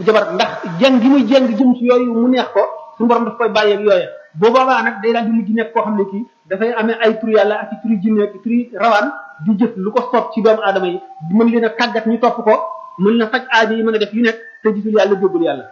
jabar ndax jeng gi muy jeng jëm ci yooyu mu neex ko suñu borom daf koy bàyyi ak yooya boobaa nag day daal di mujj nekk koo xam ne kii dafay amee ay turu yàlla ak i turu jinne ak i turu rawaan di jëf lu ko soob ci doomu aadama yi mën leen a tàggat ñu topp ko mën na faj aajo yi mën a def yu nekk te gisul yàlla déggul yàlla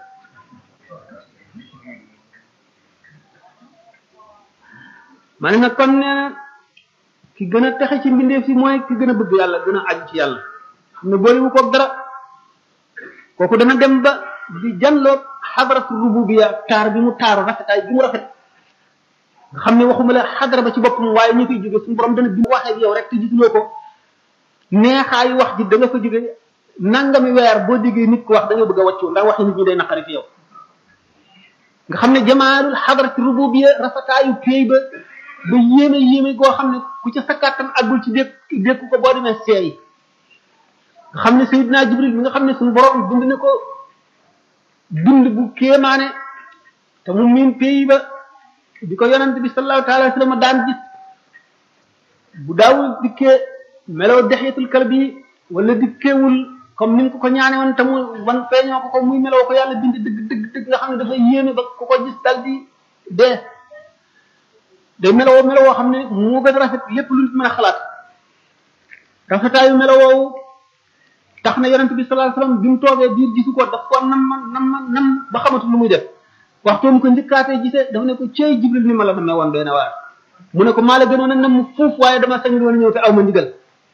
ma ne nag kon nee na ki gën a texe ci mbindeef si mooy ki gën a bëgg yàlla gën a aju ci yàlla xam ne boolewu ko dara kooku dana dem ba di janloog xadaratu rububiya taar bi mu taaru rafetaay bi mu rafet nga xam ne waxuma la xadara ba ci boppam waaye ñu koy jóge suñu borom dana bi mu waxee ak yow rek te gisuloo ko neexaayu wax ji da nga fa jóge nangami weer boo déggee nit ko wax da nga bëgg a wàccu ndax waxi nit ñi day naqari fi yow nga xam ne jamaalul xadaratu rububiya rafetaayu péey ba ba yéeme yéeme goo xam ne ku ca sa kàttan àggul ci dékk dékku ko boo demee seey nga xam ne Seydina Jibril mi nga xam ne suñu borom bind na ko bind bu kéemaane te mu miin pays ba di ko yonent bi sallallahu taala wa sallam daan gis bu daawul dikkee meloo dexyatul kalbi wala dikkeewul comme ni mu ko ko ñaane woon te mu wan feeñoo ko ko muy meloo ko yàlla bind dëgg dëgg dëgg nga xam ne dafa yéeme ba ku ko gis dal di dee day melowoo melowoo xam ne moo gën a rafet lépp lu nit mën a xalaat rafetaayu melowoowu tax na yonent bi sallallahu alayhi wasallam bi mu toogee biir gisu ko daf ko nam ma nam ma nam ba xamatul lu muy def waxtu mu ko njëkkaatee gisee dafa ne ko cey jibril ni ma la namee woon doy na waar mu ne ko maa la gënoon a nam fuuf waaye dama sañul woon ñëw te aw ma ndigal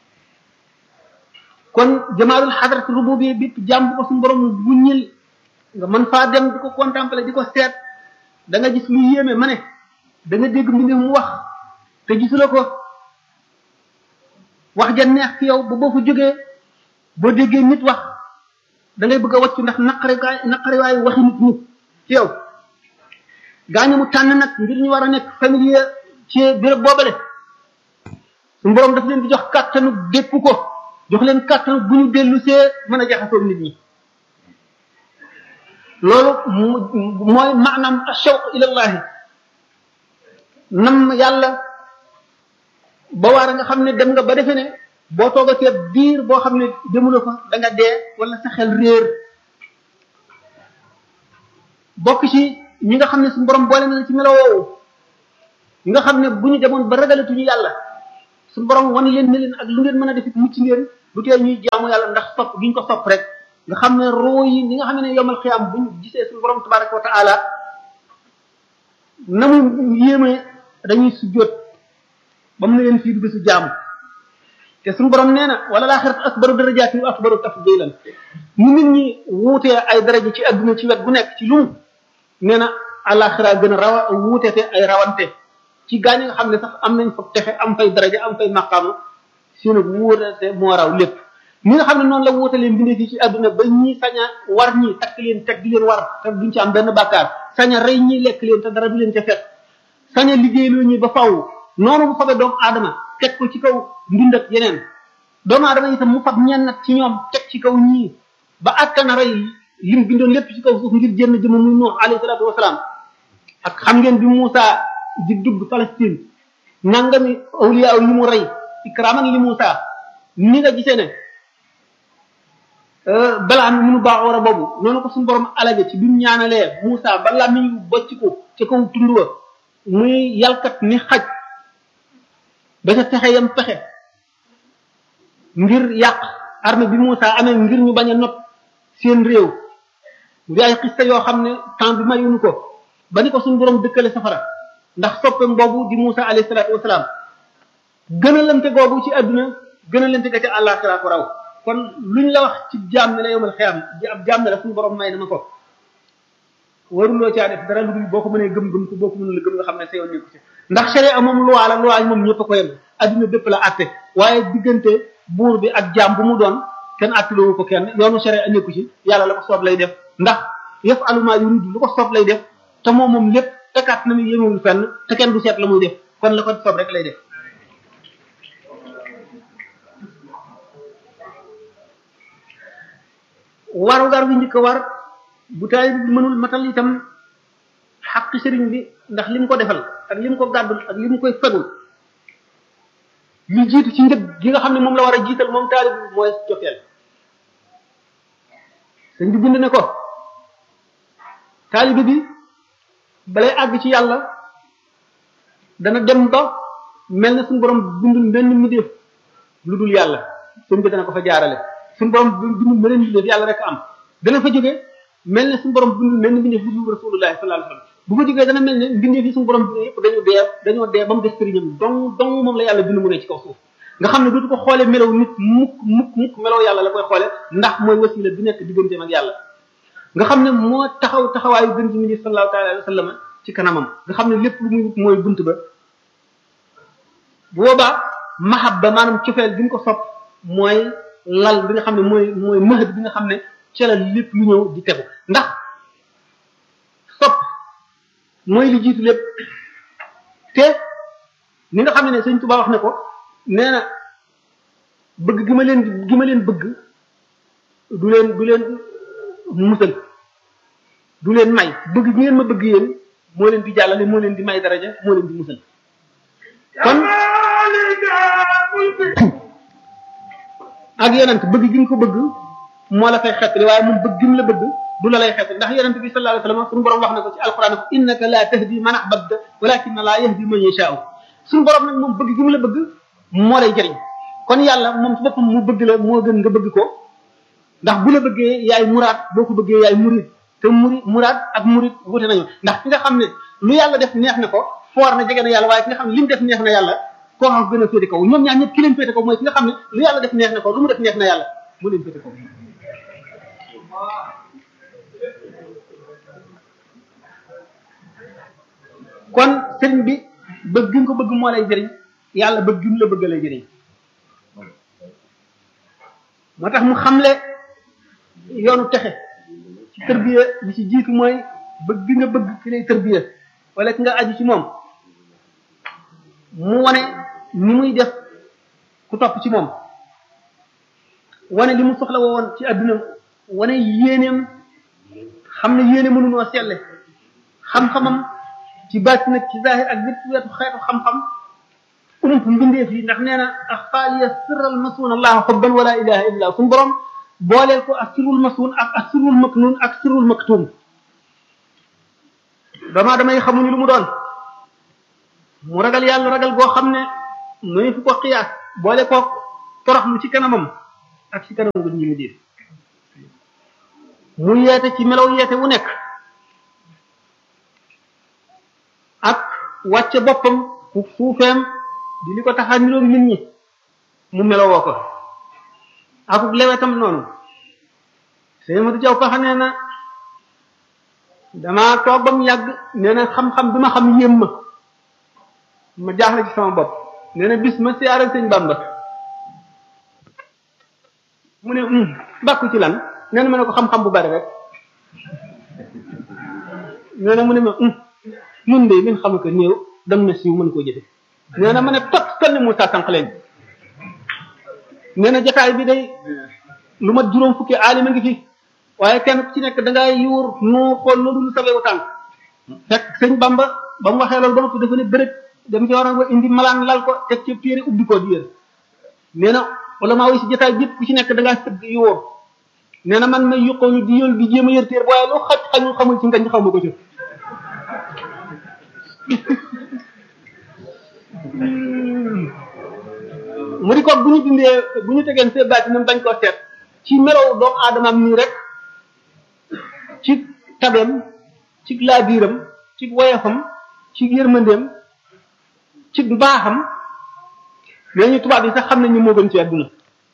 kon jamaalul xadrat rububiyya bi jàmm ko suñu borom bu ñil nga mën faa dem di ko contempler di ko seet da nga gis lu yéeme ma ne da nga dégg mbindeef mu wax te gisula ko wax ja neex ci yow ba boo fa jógee boo déggee nit wax da ngay bëgg a wàccu ndax naqari naqari waayu waxi nit ñi ci yow gaañu mu tànn nag ngir ñu war a nekk familier ci béréb boobale su borom daf leen di jox kàttanu dékku ko jox leen kàttanu bu ñu dellu see mën a jaxasoo nit ñi loolu mooy maanaam ashawq ilallahi nam yàlla ba waar nga xam ne dem nga ba defe ne boo toogatee biir boo xam ne demuloo fa da nga dee wala sa xel réer bokk ci ñi nga xam ne suñu borom boole na la ci melo woowu ñi nga xam ne bu ñu demoon ba ragalatuñu yàlla suñu borom wan leen ne leen ak lu ngeen mën a def it mucc ngeen du tee ñuy jaamu yàlla ndax sopp gi ñu ko sopp rek nga xam ne roo yi ñi nga xam ne yomal xiyaam bu ñu gisee suñu borom tabaraka wa taala na mu yéeme dañuy sujjóot ba mu ne leen fii du bésu jaamu te suñu borom nee na wala laaxirat akbaru darajaati wa akbaru tafdilan ñu nit ñi wuutee ay daraja ci adduna ci wet bu nekk ci lu mu nee na alaxira gën a rawa wuutete ay rawante ci gaañ nga xam ne sax am nañ fa texe am fay daraja am fay maqaama seen wuutete moo raw lépp ñi nga xam ne noonu la wuutalee mbindee fii ci adduna ba ñii sañ a war ñii takk leen teg di leen war te duñ ci am benn bàkkaar sañ a rey ñii lekk leen te dara du leen ca fekk sañ a liggéeyloo ñi ba faw noonu mu fabe doomu aadama teg ko ci kaw ndund ak yeneen doomu aadama itam mu fab ñenn ci ñoom teg ci kaw ñii ba attana rey lim bindoon lépp ci kaw suuf ngir jënn jëmm muy Nuux alayhi salaatu wasalaam ak xam ngeen bi Muusa di dugg Palestine nangami awliya yi mu rey ikraman li Muusa ni nga gisee ne balaa mi munu baax war a boobu noonu ko suñu borom alage ci bi mu ñaanalee Muusa ba làmmiñ bocc ko ci kaw tund wa muy yalkat ni xaj ba ca pexe yam pexe ngir yàq armée bi Moussa amee ngir ñu bañ a not seen réew di ay xista yoo xam ne temps bi mayuñu ko ba ni ko suñu borom dëkkale safara ndax soppeem boobu di Moussa alayhi salaatu wasalaam gën a lante googu ci àdduna gën a lante ga ca àllaaxira ko raw kon luñ la wax ci jaam ne la yomal xiyam ab jaam ne la suñu borom may na ma ko waruloo caa def dara lu dul boo ko mënee gëm-gëm ko boo ko mënul gëm nga xam ne sa yoon nekku ci ndax sharia moom loi la loi moom ñëpp a ko yem adduna bépp la atte waaye diggante buur bi ak jaam bu mu doon kenn attiloowu ko kenn yoonu sharia nekku ci yàlla la ko soob lay def ndax yëf aluma yuridu lu ko soob lay def te moom moom lépp tekaat na mu yemewul fenn te kenn du seet la muy def kon la ko soob rek lay def waru gar bi njëkk a war bu taay bi mënul matal itam xaq sëriñ bi ndax li mu ko defal ak li mu ko gàddul ak li mu koy fegul li jiitu ci njëg gi nga xam ne moom la war a jiital moom taalib bi mooy cofeel sëñ bi bind ne ko taalibe bi balay àgg ci yàlla dana dem ba mel na suñu borom bindul benn mbindeef lu dul yàlla sëñ bi dana ko fa jaarale suñu borom bindul beneen mbindeef yàlla rek am dana fa jóge mel ne suñu borom bindul benn mbindeef lu dul rasulullahi sallallahu alayhi wasallam bu fa jógee dana mel ne mbindeef yi suñu borom bind yëpp dañoo dee dañoo dee ba mu des sëriñam dong dong moom la yàlla bind mu ne ci kaw suuf nga xam ne dootu ko xoolee melaw nit mukk mukk mukk melaw yàlla la koy xoole ndax mooy wasila bi nekk digganteem ak yàlla nga xam ne moo taxaw taxawaayu gën ci mindi sallallahu taala alayhi wa sallam ci kanamam nga xam ne lépp lu muy wut mooy bunt ba bu boobaa mahabba maanaam cofeel bi nga ko sopp mooy lal bi nga xam ne mooy mooy mahad bi nga xam ne ca la lépp lu ñëw di tegu ndax sopp mooy li jiitu lépp te ni nga xam ne sëñ Tuubaa wax ne ko nee na bëgg gi ma leen gi ma leen bëgg du leen du leen musal du leen may bëgg gi ngeen ma bëgg yéen moo leen di jàllale moo leen di may daraja moo leen di musal kon ak yonent bëgg gi nga ko bëgg moo la fay xettali waaye moom bëgg gi mu la bëgg du la lay xettali ndax yonent bi sallallahu alayhi wasallam suñu borom wax na ko ci alquran innaka la tahdi man ahbabta walakinna la yahdi man yasha'u suñu borom nag moom bëgg gi mu la bëgg moo lay jëriñ kon yàlla moom ci boppam mu bëgg la moo gën nga bëgg ko ndax bu la bëggee yaay muraad boo ko bëggee yaay murid te muri muraad ak murid wute nañu ndax ki nga xam ne lu yàlla def neex na ko foor na jege na yàlla waaye ki nga xam ne li mu def neex na yàlla koo xam gën a féete kaw ñoom ñaar ñëpp ki leen féete kaw mooy ki nga xam ne lu yàlla def neex na ko lu mu def neex na yàlla mu leen féete kaw kon sëriñ bi bëgg gi nga ko bëgg moo lay jëriñ yàlla bëgg gi mu la bëgg lay jëriñ moo tax mu xamle yoonu texe ci tërbiya li ci jiitu mooy bëgg gi nga bëgg ki lay tërbiya wala ki nga aju ci moom mu wane ni muy def ku topp ci moom wane li mu soxla woon ci adduna wane yéeneem xam ne yéene mënunoo selle xam-xamam ci baati nag ci zahir ak lépp weetu xeetu xam-xam ump mbindeef yi ndax nee na axfaaliya sirral masuun allah xubban wala ilaha illa suñu borom booleel ko ak sirrul masuun ak ak sirrul maknuun ak sirrul maktuum dama damay xamuñu lu mu doon mu ragal yàlla ragal goo xam ne muy fu ko xiyaas boole ko toroxlu ci kanamam ak ci kanam gu ñi mu diir mu yeete ci melaw yeete wu nekk ak wàcce boppam fu suufeem di li ko tax a niroog nit ñi mu melowoo ko akuk lewetam noonu sëñ Madu Jaw Paxa nee na damaa toog ba mu yàgg nee na xam-xam bi ma xam yéem ma ma jaaxle ci sama bopp nee na bis ma siyaare sëñ Bamba mu ne bàkku ci lan nee na ma ne ko xam-xam bu bari rek nee na mu ne ma nun de min xam ko néew dem na siiw mën koo jëfe nee na ma ne tot kan ne Moussa sànq leen nee na jataay bi day lu mat juróom fukki aalima ngi fi waaye kenn ku ci nekk da ngay yuur nu xool lu dul sawewu tànk fekk sëñ Bamba ba mu waxee loolu ba noppi dafa ne bërëg dem ci waroon wa indi malaan lal ko teg ci téere ubbi ko di yër nee na wala maa wi si jataay bi ku ci nekk da ngaa sëgg yuur nee na man may yuqoonu di yël di jéem a yër téere waaye lu xaj xañul xamul ci ngañ xaw ma ko ci mu di ko bu ñu dindee bu ñu tegeen see baati nam bañ koo seet ci melow doomu aadamaam nii rek ci tabeem ci laabiiram ci woyefam ci yërmandeem ci mbaaxam mais ñu tubaab yi sax xam nañu moo gën ci àdduna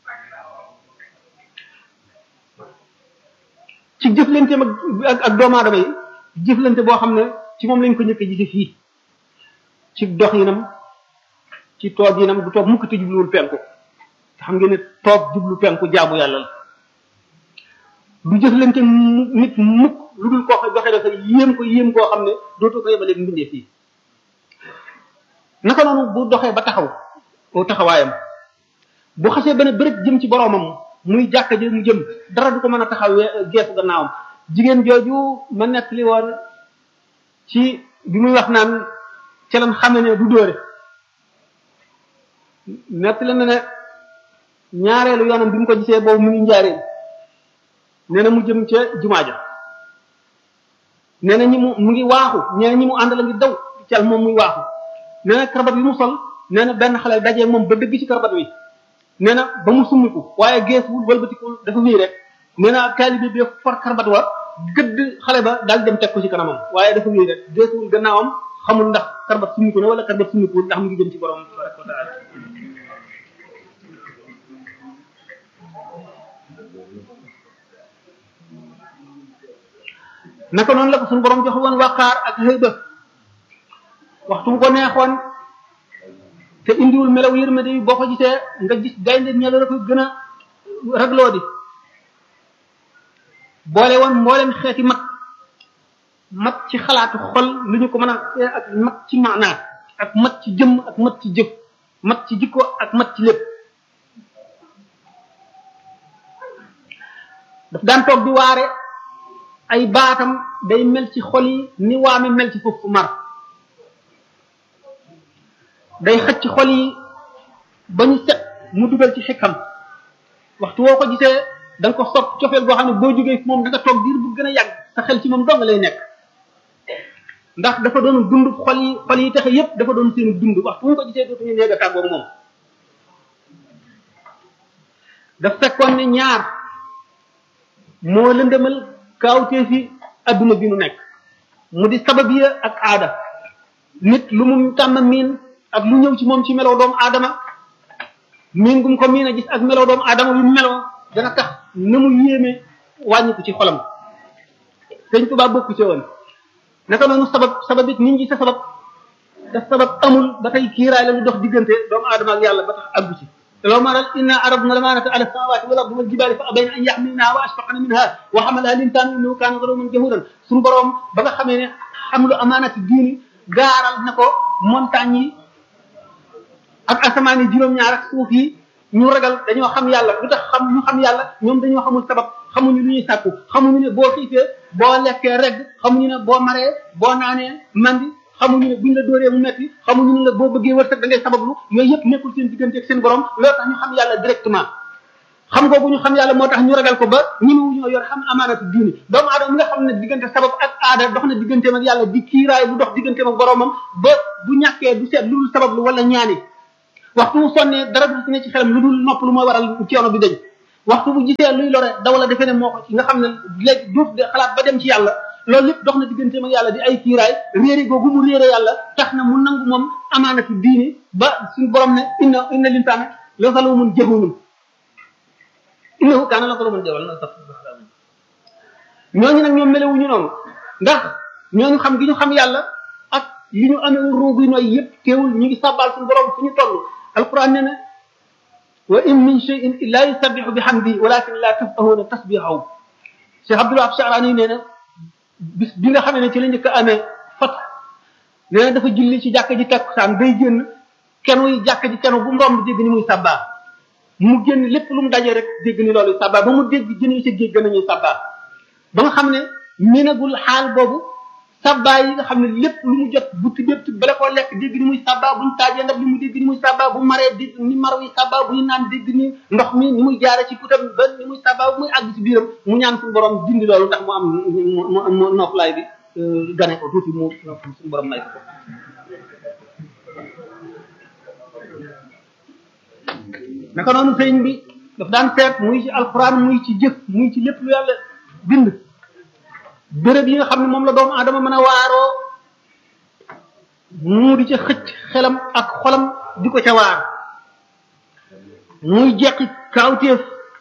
ci jëflanteem ak ak doomu aadama yi jëflante boo xam ne ci moom lañ ko njëkk gise fii ci doxinam ci toog yinam du toog mukk te jubluwul penku te xam ngeen ne toog jublu penku jaamu yàlla la du jëflante nit mukk lu dul koo xam doxe dafa yéem ko yéem koo xam ne dootoo ko yebaleeg mbindee fii naka noonu bu doxee ba taxaw aw taxawaayam bu xasee ba ne bërëb jëm ci boroomam muy jàkka ji mu jëm dara du ko mën a taxaw geesu gannaawam jigéen jooju ma nettali woon ci bi muy wax naan ca lan xame ne du dóore nettali na ne ñaareelu yoonam bi mu ko gisee boobu mu ngi njaareen nee na mu jëm ca jumaa ja nee na ñi mu mu ngi waaxu nee na ñi mu àndal a ngi daw cal moom muy waaxu nee na karabat bi mu sol nee na benn xale dajee moom ba dëgg ci karabat wi nee na ba mu summiku waaye geesuwul wëlbatikul dafa wéy rek nee na taalibe bi for karabat wa gëdd xale ba daal dem teg ko ci kanamam waaye dafa wéy rek geesuwul gannaawam xamul ndax karabat summiku na wala karabat summikuwul ndax mu ngi jëm ci borom tabaraka wa taala naka noonu la ko suñu borom jox woon waqaar ak xëyba waxtu bu ko neexoon te indiwul melaw yërmande yi boo ko gisee nga gis gaynde ñelo la ko gën a ragloo di boole woon mboolem xeeti mat mat ci xalaatu xol lu ñu ko mën a ak mat ci maanaa ak mat ci jëmm ak mat ci jëf mat ci jikko ak mat ci lépp daf daan toog di waare ay baatam day mel ci xol yi ni waame mel ci foofu mar day xëcc xol yi ba ñu set mu dugal ci xikam waxtu woo ko gisee da nga ko sopp cofeel boo xam ne boo jógee moom da nga toog diir bu gën a yàgg sa xel ci moom dong lay nekk ndax dafa doon dund xol yi xol yi taxe yépp dafa doon seen dund waxtu mu ko gisee dootuñu néeg a tàggoog moom daf fekkoon ne ñaar moo lëndëmal kaawtee fi adduna bi nu nekk mu di sababiya ak aada nit lu mu tàmm miin ak lu ñëw ci moom ci meloo doomu aadama miin gum ko miin a gis ak meloo doomu aadama yu meloo dana tax na mu yéeme wàññiku ci xolam sëñ Tuubaa bokku ci woon naka noonu sabab sabab it nit ñi sa sabab te sabab amul ba tey kiiraay la lu dox diggante doomu aadama ak yàlla ba tax àggu ci لو ما رأت إنا عرضنا الأمانة على السماوات والأرض والجبال فأبين أن يحملنها وأشفقن منها وحملها الإنسان إنه كان ظلوما جهولا سن بروم بغا خامي حمل أمانة الدين غارال نكو مونتاني ak asamaan yi juróom ñaar ak suuf yi ñu ragal dañoo xam yàlla lu tax xam ñu xam yàlla ñoom dañoo xamul sabab xamuñu lu ñuy sàkku xamuñu ne boo xiifee boo lekkee regg xamuñu ne boo maree boo naanee mandi xamuñu ne buñ la dóoree mu metti xamuñu ne la boo bëggee wërsëg da ngay sabablu yooyu yëpp nekkul seen diggante ak seen borom loolu tax ñu xam yàlla directement xam googu ñu xam yàlla moo tax ñu ragal ko ba ñi mu ñoo yor xam amaanatu diini doomu aadama nga xam ne diggante sabab ak aada dox na digganteem ak yàlla di kiiraay bu dox digganteem ak boromam ba bu ñàkkee du seet lu dul sabablu wala ñaani waxtu bu sonnee dara du ne ci xelam lu dul nopp lu mooy waral coono bi dañ waxtu bu gisee luy lore daw la defee ne moo ko ci nga xam ne léegi duuf de xalaat ba dem ci yàlla loolu lépp dox na digganteem ak yàlla di ay kiiraay réere googu mu réere yàlla tax na mu nangu moom amaanatu diini ba suñu borom ne inna inna linsaana la zalumun jahulun innahu kaana la zaluman jahula na sax ñooñu nag ñoom melewuñu noonu ndax ñooñu xam gi ñu xam yàlla ak li ñu amee ruug yi nooy yëpp teewul ñu ngi sàbbaal suñu borom fu ñu toll alquran nee na wa in min shay'in illa yusabbihu bihamdi walakin la tafqahuna tasbihahu Cheikh Abdullah Sha'rani nee na bis bi nga xamee ne ci la njëkk a amee fat nee na dafa julli ci jàkka ji takkusaan day génn kenuy jàkka ji kenu bu mu romb dégg ni muy sabbaa mu génn lépp lu mu dajee rek dégg ni loolu sabbaa ba mu dégg jën yi ci géej gën a ñuy sabbaa ba nga xam ne minagul xaal boobu sabbaa yi nga xam ne lépp lu mu jot bu tibbee bala koo lekk dégg ni muy sabbaa bu ñu taajee ndab li mu dégg ni muy sabbaa bu maree dégg ni mar wi sabbaa bu ñu naan dégg ni ndox mi ni muy jaare ci putam ba ni muy sabbaa bu muy àgg ci biiram mu ñaan suñu borom dindi loolu ndax mu am mu noflaay bi gane ko tuuti mu suñu borom may ko naka noonu sëñ bi daf daan seet muy ci alquran muy ci jëf muy ci lépp lu yàlla bind béréb yi nga xam ne moom la doomu adama mën a waaroo mu di ca xëcc xelam ak xolam di ko ca waar muy jeqi kaawteef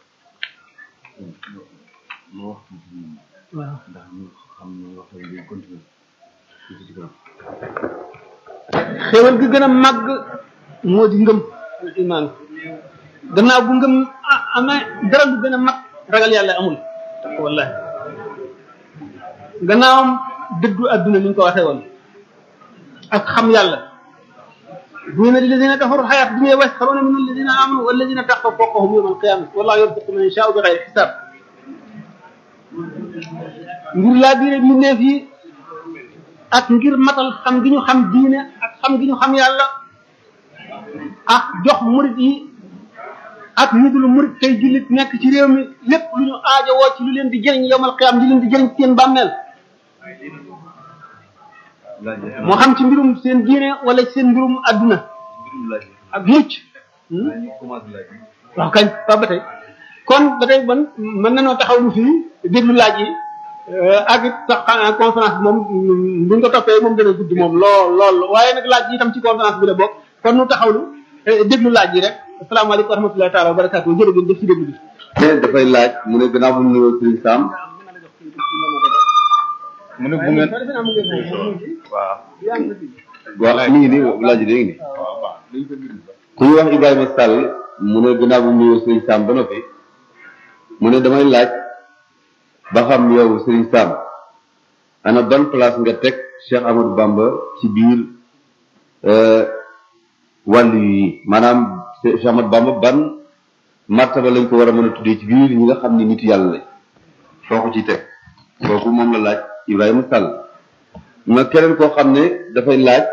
waaw xéwal gi gën a màgg moo di ngëm al iman gannaaw bu ngëm amee dara lu gën a mag ragal yàlla amul wallahi gannaawam dëddu adduna ni ñu ko waxee woon ak xam yàlla dina lilladina kafaru xayaat dunya wasxaruna min alladina amanu walladina taqaw fawqahum yawma alqiyamati wallahu yarzuqu man yashaau bi xayri xisaab ngir laa biire mbindeef yi ak ngir matal xam gi ñu xam diine ak xam gi ñu xam yàlla ak jox murit yi ak ñi dul murit tey jullit nekk ci réew mi lépp lu ñu aajo woo ci lu leen di jëriñ yowmal qiyaam di leen di jëriñ seen bàmmeel moo xam ci mbirum seen diine wala ci seen mbirum adduna ak mucc waaw kañ waaw ba tey kon ba tey ban mën nañoo taxaw lu fii déglu laaj yi ak it sax xanaa conférence bi moom buñ ko toppee moom dana gudd moom lool lool waaye nag laaj yi itam ci conférence bi la bokk kon nu taxawlu déglu laaj yi rek asalaamaaleykum wa rahmatullahi taala wa barakaatu jërë ngeen jëf ci déglu bi mais dafay laaj mu ne gannaaw bu mu nuyoo Serigne Sam mu ne bu ngeen waaw waaw mi ngi nii laaj yi léegi nii ku ñu wax Ibrahima Sall mu ne gannaaw bu mu nuyoo Serigne Sam ba noppi mu ne damay laaj ba xam yow Serigne Sam ana ban place nga teg Cheikh Amadou Bamba ci biir wàll yi maanaam Cheikh Amadou Bamba ban martaba lañ ko war a mën a tuddee ci biir ñi nga xam ni nit yàlla lañ foo ko ci teg kooku moom la laaj Ibrahima Sall ma keneen koo xam ne dafay laaj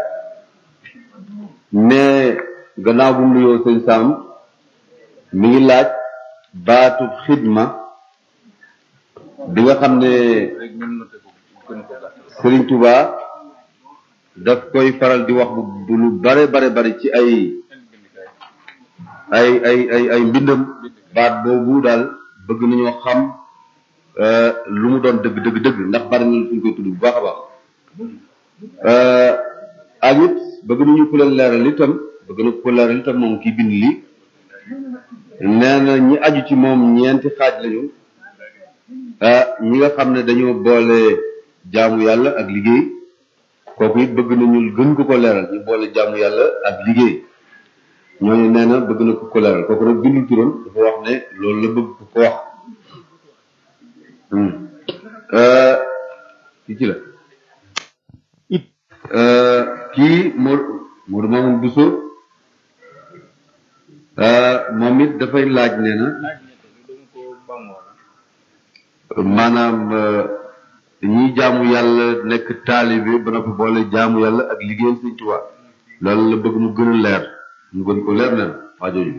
ne gannaaw bu mu nuyoo sëñ Sam mi ngi laaj baatu xidma bi nga xam ne Serigne Touba daf koy faral di wax bu lu bare bare bare ci ay ay ay ay ay mbindam baat boobu daal bëgg nañoo xam lu mu doon dëgg dëgg dëgg ndax bari na fu ñu koy tudd bu baax a baax ak it bëgg nañu ku leen leeral itam bëgg na ko leeral itam moom kii bind lii nee na ñi aju ci moom ñeenti xaaj lañu ñi nga xam ne dañoo boole jaamu yàlla ak liggéey kooku it bëgg nañu gën ko ko leeral ñu boole jaamu yàlla ak liggéey ñooñu nee na bëgg na ko ko leeral kooku nag bindul turam dafa wax ne loolu la bëgg ko ko wax kii ci la kii moo Modou Mamoun Bousso moom it dafay laaj nee na maanaam ñiy jaamu yàlla nekk taalibe ba noppi boole jaamu yàlla ak liggéeyal Sëñ Tuubaa loolu la bëgg mu gën a leer mu gën ko leer nen waa jooju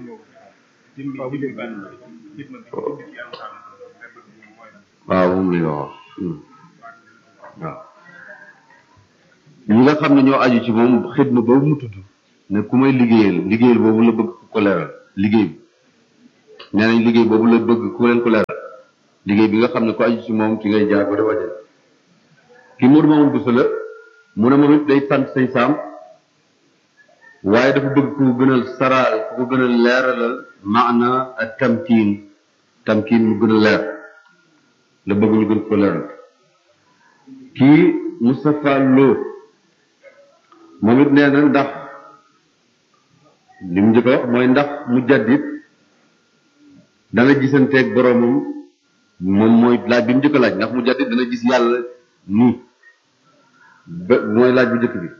waaw moom la ñu wax waaw ñi nga xam ne ñoo aju ci moom xidma boobu mu tudd ne ku may liggéeyal liggéeyal boobu la bëgg ko leeral liggéey bi nee nañ liggéey boobu la bëgg ku leen ko leeral liggéey bi nga xam ne ku aju ci moom ci ngay jaar ba dafa jël ki Modou Mamoun Bousso la mu ne moom it day sant sëñ Sam waaye dafa bëgg ku gënal saraal ku ko gënal leeralal maana ak tamkiin tamkiin mu gën a leer la bëgg ñu gën ko leeral kii Moustapha Lo moom it nee na ndax li mu njëkk a wax mooy ndax mu jaddit dana gisanteeg boroomam moom mooy laaj bi mu njëkk a laaj ndax mu jaddit dana gis yàlla nii ba mooy laaj bu njëkk bi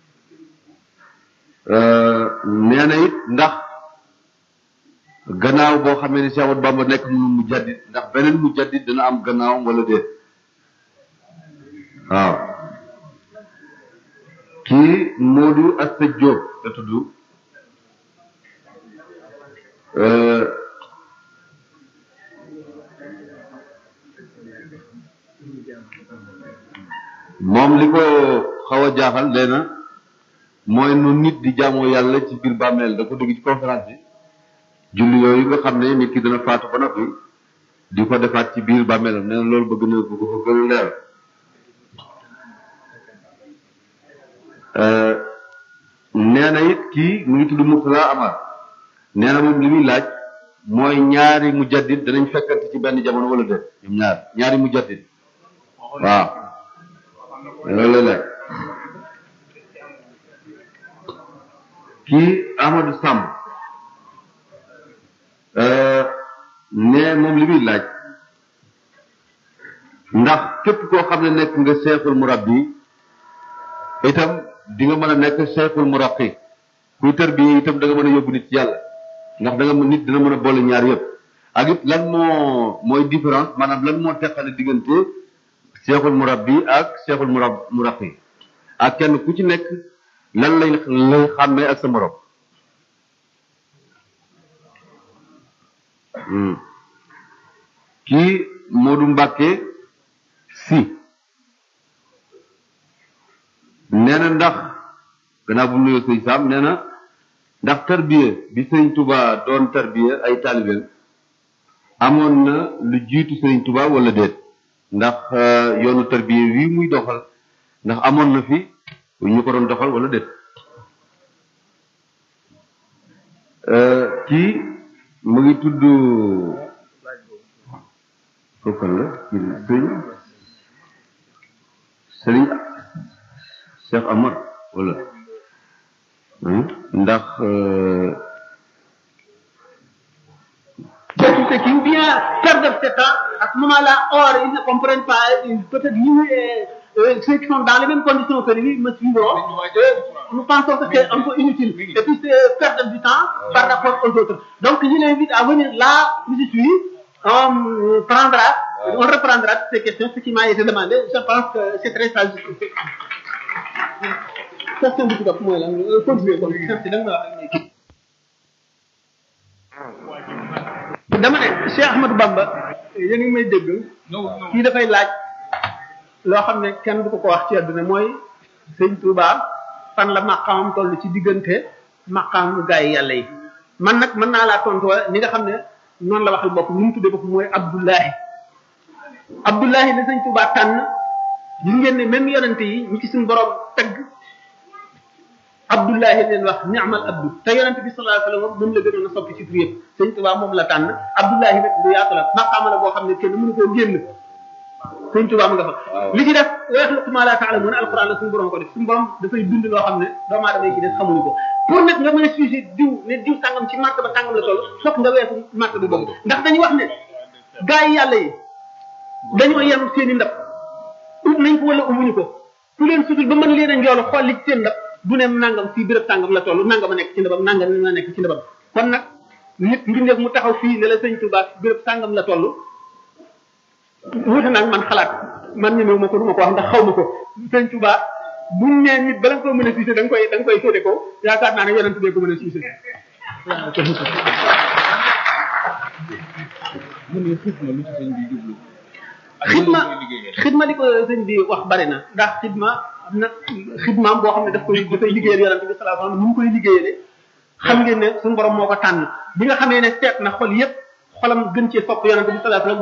nee na it ndax gannaaw boo xamee ne Cheikh Ahmadou Bamba nekk mu mu jaddit ndax beneen mu jaddit dana am gannaawam wala déet waaw kii Modou Asta Diop la tudd moom li ko xaw a jaaxal nee na mooy nu nit di jaamoo yàlla ci biir bàmmeel da ko dégg ci conférence bi julli yooyu nga xam ne nit ki dana faatu ba noppi di ko defaat ci biir bàmmeelam nee na loolu bëgg na bu ko fa gën a leer nee na it kii mu ngi tudd Mourtala Amar nee na moom li muy laaj mooy ñaari mujaddid danañ fekkante ci benn jamono wala déet ñoom ñaar ñaari mujaddid waaw loolu la laaj kii Amadou Samb ne moom li muy laaj ndax képp koo xam ne nekk nga seexul murabbi itam di nga mën a nekk seexul muraqi kuy tër bi itam da nga mën a yóbbu nit ci yàlla ndax da nga nit dina mën a boole ñaar yëpp ak it lan moo mooy différence maanaam lan moo teqale diggante seexul murabbi ak seexul murab muraqi ak kenn ku ci nekk lan lay lay xàmmee ak sa morom kii Modou Mbacke si nee na ndax gannaaw bu mu nuyoo sëñ Sam nee na ndax tarbiya bi sëñ Touba doon tarbiya ay taalibeem amoon na lu jiitu sëñ Touba wala déet ndax yoonu tarbiya wi muy doxal ndax amoon na fi ñu ko doon doxal wala déet kii mu ngi tudd kookal la kii sëñ sëriñ Cheikh Amar wala ndax C'est tout ce qui vient perdre ce temps, à ce moment-là, or, ils ne comprennent pas, ils- peut-être nous, euh, euh, ceux qui sont dans les mêmes conditions que lui, me suivront, euh, nous pensons que c'est un peu inutile. Et puis c'est perdre du temps par rapport aux autres. Donc je l'invite à venir là où je suis, on prendra, on reprendra toutes ces questions, ce qui m'a été demandé, je pense que c'est très sage. Question bi ci topp mooy lan euh, continuer kon merci da nga ma wax ak léegi. dama ne Cheikh Ahmadou Bamba yéen ngi may dégg kii dafay laaj loo xam ne kenn du ko ko wax ci àdduna mooy sëñ Touba fan la maqaamam toll ci diggante maqaamu gaa yi yàlla yi man nag mën naa laa tontu ni nga xam ne noonu la waxal bopp ni mu tuddee bopp mooy Abdullahi Abdullahi la sëñ Touba tànn gis ngeen ne même yonente yi ñi ci suñu borom tagg Abdullahi leen wax ni'mal abdu te yonente bi sallallahu alayhi wasallam moom la gënoon a soppi ci tur yëpp sëñ Tuubaa moom la tànn Abdullahi nag lu yaatu la maqaama la boo xam ne kenn mënu koo génn sëñ Tuubaa mu nga fa li ci def wa yaxluqu ma la ta'lamun alquran la suñu borom ko def suñu borom dafay bind loo xam ne doomu aadama yi ci des xamuñu ko pour nag nga mën a sujet diw ne diw sàngam ci martaba sàngam la toll fokk nga weesu martaba boobu ndax dañuy wax ne gaa yi yàlla yi dañoo yem seen i ndab ut nañ ko wala umuñu ko ku leen sutul ba mën leen a njoolu xool li ci seen ndab du ne nangam fii béréb sàngam la toll nangam a nekk ci ndabam nangam a nekk ci ndabam kon nag nit mbindeef mu taxaw fii ne la sëñ Tuubaa béréb sàngam la toll wuute nag man xalaat man ñemewu ma ko du ma ko wax ndax xaw ma ko sëñ Tuubaa buñ nee nit bala nga ko mën a siise da nga koy da nga koy féete ko yaakaar naa ne yonent bee ko mën a siise mu ne xidma lu ci sëñ bi jublu ak xidma lan la koy liggéeyee. xidma li ko sëñ bi wax bari na ndax xidma am na xidmaam boo xam ne daf koy dafay liggéeyal yonent bi sallallahu alayhi wasallam ni mu koy liggéeyale xam ngeen ne suñu borom moo ko tànn bi nga xamee ne seet na xol yépp xolam gën cee sopp yonent bi sallallahu alayhi wasallam